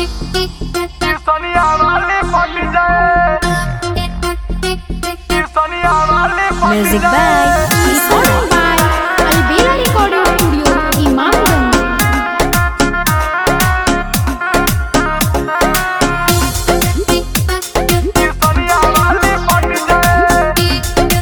सोनिया वाली पट जाए सोनिया वाली पट Music जाए by Recorded by Albera Recording Studio, Imamganj. Sonia वाली पट जाए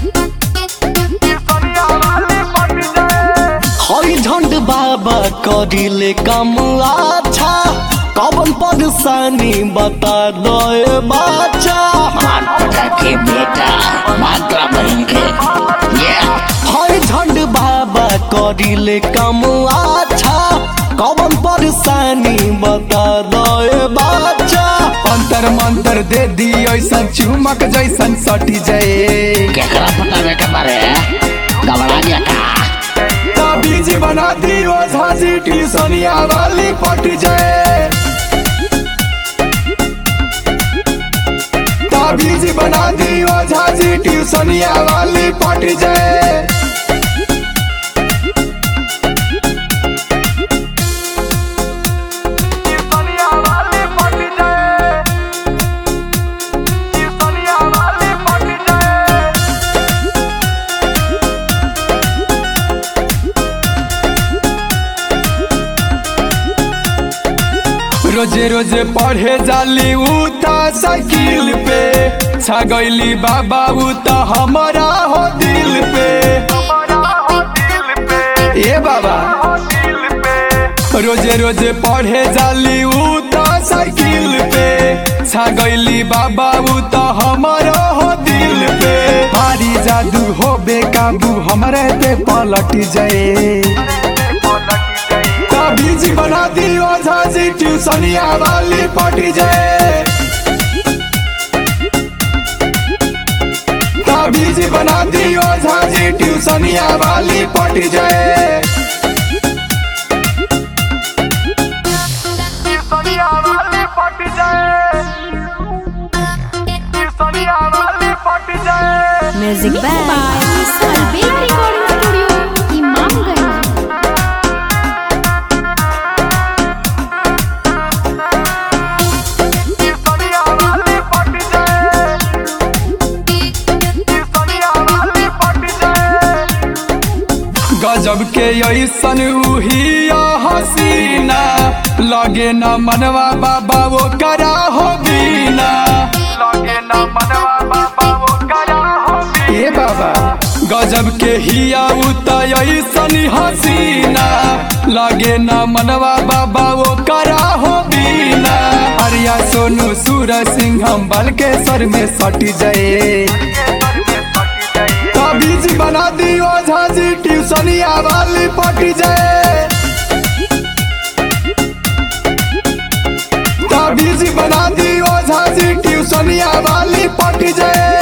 सोनिया वाली पट जाए हई झंड बाबा करिले कम अच्छा कवन परेशानी बता दे बाचा माता के बेटा मात्रा बनेंगे ये हई झंड बाबा करिले कम अच्छा कवन परेशानी बता दे बाचा अंतर मंतर दे दी ऐसा चुमक जैसन सटी जाए केकरा पता बेटा बारे घबरा गया का ताबीज बना दी ओ झांसी ट्यूशनिया वाली पट जाए ताबीज बना दी ओ झांसी ट्यूशनिया वाली पट जाए सोनिया वाली पट जाए सोनिया वाली पट जाए रोजे रोजे पढ़े जाली उता साइकिल पे छगैली बाबा उता हमारा हो दिल पे हमारा हो दिल पे ए बाबा हो दिल पे रोजे रोजे पढ़े जाली उता साइकिल पे छगैली बाबा उता हमारा हो दिल पे भारी जादू हो बेकाबू हमारे पे पलट जाए ताबीज बना दी ओ झांसी ट्यूशनिया वाली पट जाए ताबीज बना दी ओ झांसी ट्यूशनिया वाली पट जाए सोनिया वाली पट जाए सोनिया वाली पट जाए Music by Albera Recording Studio, Imamganj. Sonia वाली पट जाए सोनिया वाली पट जाए गजब के ऐसन उहिया हसीना लगे न मनवा बाबा वो करा हो बीना लगे न मनवा बाबा वो करा हो ए बाबा गजब के हिया उतर ऐसन हसीना लगे न मनवा बाबा वो करा हो बीना हरिया सोनू सूरज सिंह हम बल के सर में सट जाए ताबीज बना दी ओ झांसी ट्यूशनिया वाली पट जाए ताबीज बना दी ओ झांसी ट्यूशनिया वाली पट जाए